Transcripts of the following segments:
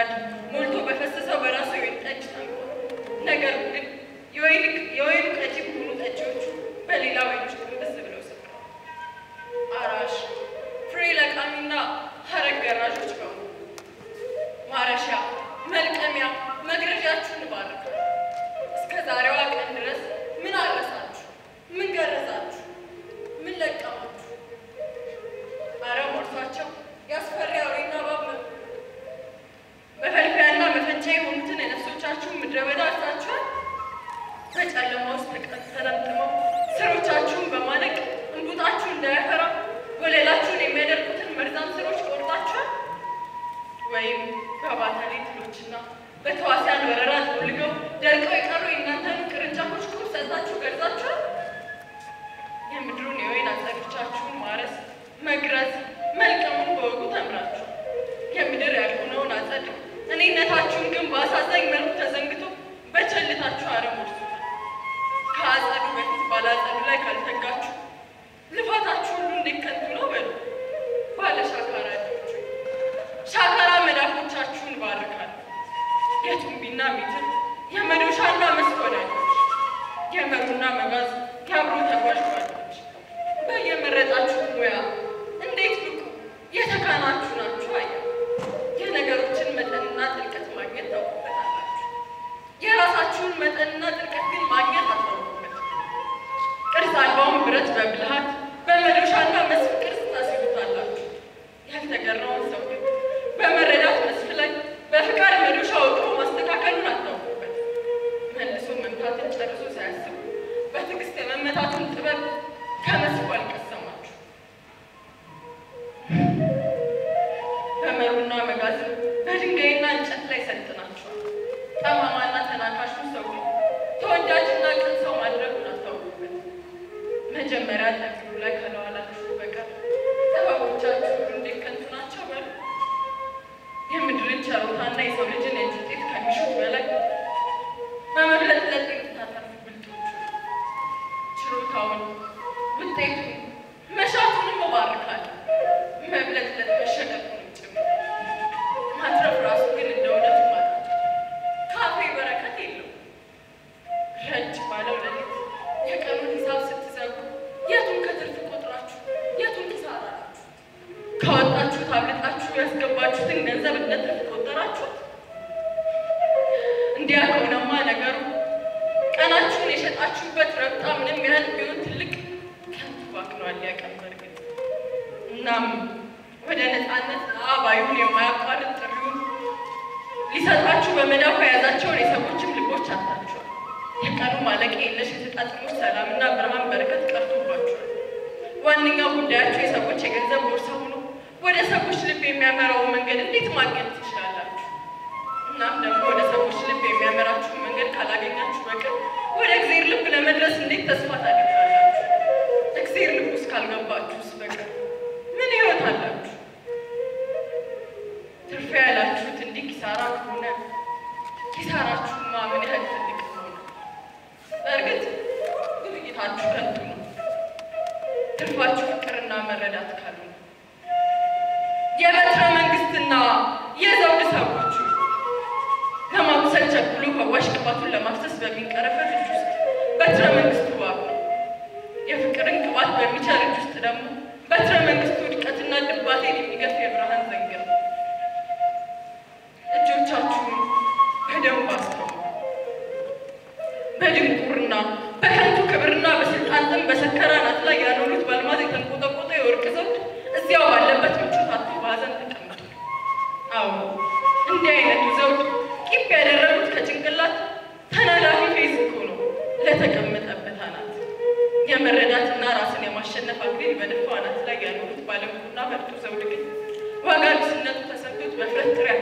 ሞልቶ በፈሰሰው በራሱ የወይን ጠጅ ታንቋል። ነገሩ ግን የወይኑ ቀጂ በሆኑ ጠጪዎቹ በሌላ ወይኖች ጥንብስ ብለው ሰክረዋል። አራሽ ፍሬ ለቃሚና ሀረግ ገራዦች በሙሉ ማረሻ፣ መልቀሚያ፣ መግረዣችሁን ባርካል። እስከ ዛሬዋ ቀን ድረስ ምን አረሳችሁ? ምን ገረዛችሁ? ምን ለቀማችሁ? አረ ሞልቷቸው ያስፈሪ አውሬና እባብ ነው። መፈልፈያና መፈንጫ የሆኑትን የነፍሶቻችሁን ምድረ በዳ አርሳችኋል። በጨለማ ውስጥ ተጠምጥመው ስሮቻችሁን በማነቅ እንቡጣችሁ እንዳያፈራ ወለላችሁን የሚያደርጉትን መርዛም ስሮች ቆርጣችኋል። ወይም በባታሌ ትሎችና በተዋሲያን ወረራ ጠውልገው ደርቀው የቀሩ የእናንተን ቅርንጫፎች ቁብ ሰጥታችሁ ገርዛችኋል። የምድሩን የወይን አጸዶቻችሁን ማረስ፣ መግረዝ፣ መልቀሙን በወጉ ተምራችሁ የምድር ያልሆነውን አጸድ እኔነታችሁን ግን በአሳዛኝ መልኩ ተዘንግቶ በቸልታችሁ አረም ወርሱታል። ከአጸዱ በፊት ባላጸዱ ላይ ካልተጋችሁ ልፋታችሁ ሁሉ እንዴት ከንቱ ነው በሉ። ባለ ሻካራ እጆች ሻካራ መዳፎቻችሁን ባርካል። የቱንቢና ሚትር የመዶሻና መስኮዳጆች የመሩና መጋዝ የአብሮ ተጓዥ ጓዶች በየመረጣችሁት ሙያ እንዴት ብቁ የተካናችሁ ናችሁ። አያ የነገሮችን መጠንና ጥልቀት ማግኘት ታውቁበታላችሁ። የራሳችሁን መጠንና ጥልቀት ግን ማግኘት አታውቁበት። ቅርጽ አልባውን ብረት በብልሃት በመዶሻና መስፍ ቅርጽ ታስይዙታላችሁ። ያልተገራውን ሰው ግን በመረዳት መስፍ ላይ በፍቃድ መዶሻ ወቅሮ ማስተካከሉን አታውቁበት። መልሶ መምታትን ጨርሶ ሳያስቡ በትዕግስት የመመታቱን ጥበብ ከመስፉ አልቀሰማችሁ። በመሩና መጋዘን በድንጋይና እንጨት ላይ ሰልጥናችኋል። ጠማማና ተናካሹ ሰው ግን ተወዳጅና ቅን ሰው ማድረጉን አታውቁበት። መጀመሪያ ጠቅሉ ላይ ከለዋላችሁ በቀር ጥበቦቻችሁ ሁሉ እንዴት ከንቱ ናቸው በሉ። የምድርን ቸሮታና የሰው ልጅን የእጅ ውጤት ከሚሹት በላይ በመብለጥለጥ የምታተርፉ ብልጦች ችሮታውን ውጤቱን መሻቱንም እባርካለሁ። መብለጥለጥ መሸቀጡንም ጭምር ማትረፍ ራሱ ግን እንደ እውነቱ ማለት ካፌ በረከት የለውም። ረጅ ባለው ሌሊት የቀኑን ሂሳብ ስትዘጉ የቱን ከትርፍ ቆጥራችሁ የቱን ኪሳራ ናችሁ? ካወጣችሁት አብልጣችሁ ያስገባችሁትን ገንዘብ እንደ ትርፍ ቆጠራችሁት? እንዲያ ከሆነማ ነገሩ ቀናችሁን የሸጣችሁበት ረብጣ ምንም ያህል ቢሆን ትልቅ ከንቱ ባክኗል ያቀን በርግጥ። እናም ወደ ነፃነት አባዩን የማያቋርጥ ጥሪውን ሊሰጣችሁ በመዳፉ የያዛቸውን የሰዎችም ልቦች አታችኋል። የቀኑ ማለቂያ የለሽ የተጣጥሞች ሰላምና ብርሃን በረከት ቀርቶባችኋል። ዋነኛው ጉዳያችሁ የሰዎች የገንዘብ ቦርሳ ሆኖ ወደ ሰዎች ልብ የሚያመራውን መንገድ እንዴት ማግኘት ትችላላችሁ? እናም ደግሞ ወደ ሰዎች ልብ የሚያመራችሁን መንገድ ካላገኛችሁ በቀር ወደ እግዜር ልብ ለመድረስ እንዴት ተስፋ ታደርጋላችሁ? እግዜር ልብ ውስጥ ካልገባችሁስ በቀር ምን ሕይወት አላችሁ? ትርፍ ያላችሁት እንዲህ ኪሳራ ከሆነ ኪሳራችሁማ ምን ያህል ትልቅ ከሆነ በእርግጥ ግብይታችሁ ከንቱ ነው። ትርፋችሁ ፍቅርና መረዳት ካልሆነ የበትረ መንግስትና የዘውድ ሰዎቹ ለማቁሰል ቸኩሎ ፈዋሽ ቅባቱን ለማፍሰስ በሚንቀረፈፍ እጅ ውስጥ በትረ መንግስቱ እባብ ነው። የፍቅርን ቅባት በሚቸር እጅ ውስጥ ደግሞ በትረ መንግስቱ ውድቀትና ድባቴን የሚገፍ የብርሃን ዘንግ ነው። እጆቻችሁን በደንብ አስተውሉ። በድንቁርና በከንቱ ክብርና በስልጣን ጥም በሰከረ አናት ላይ ያኖሩት በአልማዝ የተንቆጠቆጠ የወርቅ ዘውድ እዚያው ባለበት ምቾት አጥቶ በሀዘን ተቀምጧል። አዎ እንዲህ አይነቱ ዘውድ ቂብ ያደረጉት ከጭንቅላት ተናዳፊ ፌዝ እኮ ነው ለተቀመጠበት አናት። የመረዳትና ራስን የማሸነፍ አክሊል በደፋው አናት ላይ ያኖሩት ባለሙሉና በርቱ ዘውድ ግን ዋጋ ቢስነቱ ተሰምቶት በፍረት ጥሬ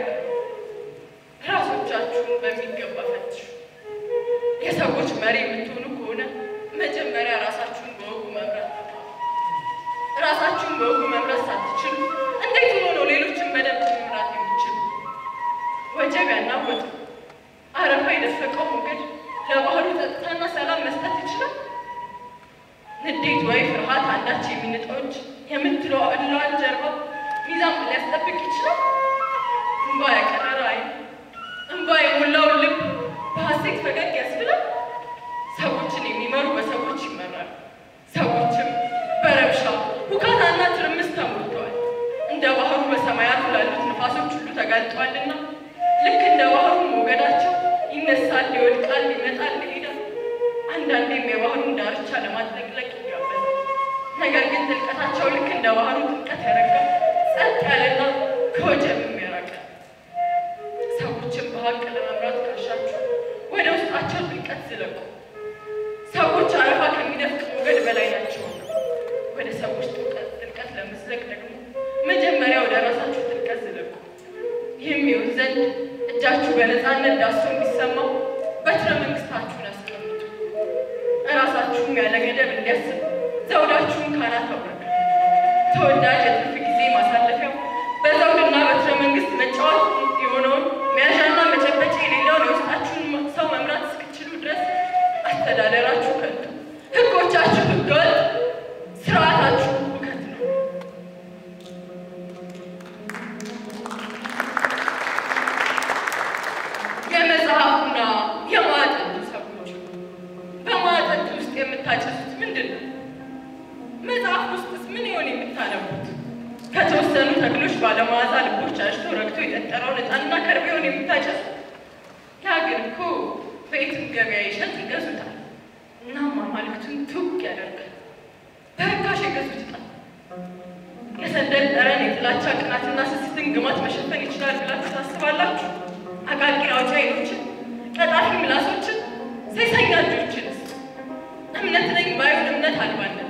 ራሶቻችሁን በሚገባ ፈትሹ። የሰዎች መሪ የምትሆኑ ከሆነ መጀመሪያ ራሳችሁን በወጉ መምራት ተማሩ። ራሳችሁን በወጉ መምራት ሳትችሉ እንዴት ሆኖ ነው ሌሎችን በደንብ መምራት የሚችሉ? ወጀብ ያናወጡ አረፋ የደፈቀው ሞገድ ለባህሉ ጸጥታና ሰላም መስጠት ይችላል? ንዴት ወይ ፍርሃት አንዳች የሚንጠው እጅ የምትለዋን ጀርባ ሚዛን ሊያስጠብቅ ይችላል? እንባ ያቀረረ ዓይን ሐሴት ፈገግ ያስብላል። ሰዎችን የሚመሩ በሰዎች ይመራሉ። ሰዎችም በረብሻ ሁካታና ትርምስ ተሞልተዋል። እንደ ባህሩ በሰማያቱ ላሉት ነፋሶች ሁሉ ተጋልጧልና ልክ እንደ ባህሩ ሞገዳቸው ይነሳል፣ ይወድቃል፣ ይመጣል፣ ይሄዳል። አንዳንዴም የባህሩን ዳርቻ ለማጥለቅለቅ ይጋበዛል። ነገር ግን ጥልቀታቸው ልክ እንደ ባህሩ ጥልቀት ያረጋ ጸጥ ያለና ከወጀብም የራቀ ሰዎችን በሀቅ ለመምራት ካሻችሁ ወደ ውስጣቸው ጥልቀት ዝለቁ። ሰዎች አረፋ ከሚደፍቅ ሞገድ በላይ ናቸውና ወደ ሰዎች ጥልቀት ጥልቀት ለመዝለቅ ደግሞ መጀመሪያ ወደ ራሳችሁ ጥልቀት ዝለቁ። ይህም ይሁን ዘንድ እጃችሁ በነፃነት ዳሶ እንዲሰማው በትረ መንግስታችሁን አስቀምጡ። እራሳችሁም ያለ ገደብ እንዲያስብ ዘውዳችሁን ካናት አውርዱ። ተወዳጅ የትርፍ ጊዜ ማሳለፊያው በዘውድና በትረ መንግስት መጫወት የሆነውን መያዣና መጨበጫ የሌለውን የውስጣችሁን ሰው መምራት እስክችሉ ድረስ አስተዳደራችሁ ከንቱ፣ ህጎቻችሁ ህገወጥ፣ ስርዓታችሁ ሁከት ነው። የመጽሐፉና የማዕጠንቱ ሰዎች በማዕጠንቱ ውስጥ የምታጨሱት ምንድን ነው? መጽሐፍ ውስጥስ ምን ይሆን የምታነቡት? ከተወሰኑ ተክሎች ባለመዓዛ ልቦች አሽቶ ረግቶ የጠጠረውን ዕጣንና ከርቤውን የምታጨሱት? ያ ግን እኮ በየትም ገበያ ይሸጥ ይገዙታል። እናም አማልክቱን ቱግ ያደርጋል። በርካሽ የገዙት ዕጣን የሰንደል ጠረን የጥላቻ ቅናትና ስስትን ግማት መሸፈን ይችላል ብላችሁ ታስባላችሁ? አቃቂር አውጪ ዓይኖችን፣ ቀጣፊ ምላሶችን፣ ሴሰኛ እጆችንስ? እምነት ነኝ ባዩን እምነት አልባነት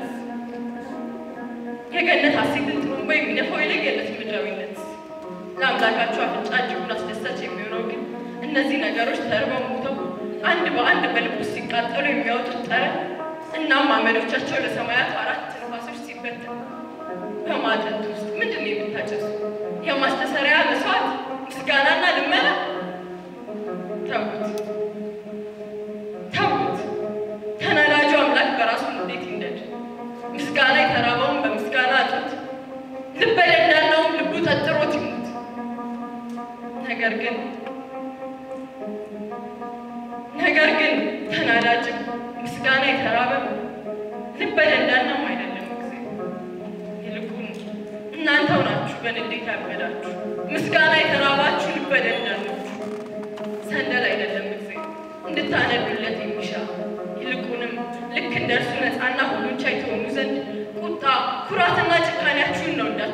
የገነት ሐሴትን ጥሩምባ የሚነፋው የለየለት ምድራዊነት ለአምላካቸው አፍንጫ እጅጉን አስደሳች የሚሆነው ግን እነዚህ ነገሮች ተርበው ሞተው አንድ በአንድ በልብ ውስጥ ሲቃጠሉ የሚያወጡት ጠረን እናም አመዶቻቸው ለሰማያት አራት ነፋሶች ሲበተን በማጠንት ውስጥ ምንድን ነው የምታጨሱ? የማስተሰሪያ መስዋዕት፣ ምስጋናና ልመና? ተዉት ተዉት። ተናዳጁ አምላክ በራሱ እንዴት ይንደድ? ምስጋና የተራበውን በምስጋና አጡት፣ ልበ ደንዳናውም ልቡ ጠጥሮት ይሙት። ነገር ግን ነገር ግን ተናዳጅም ምስጋና የተራበም ልበ ደንዳናም አይደለም ጊዜ ይልቁን እናንተው ናችሁ በንዴት ያበዳችሁ ምስጋና የተራባችሁ ልበ ደንዳኖች። ሰንደል አይደለም ጊዜ እንድታነዱለት የሚሻ ይልቁንም ልክ እንደ እርሱ ነፃና ሁሉን ቻይ ትሆኑ ዘንድ ቁጣ ኩራትና ጭካኔያችሁን ነው እንዳ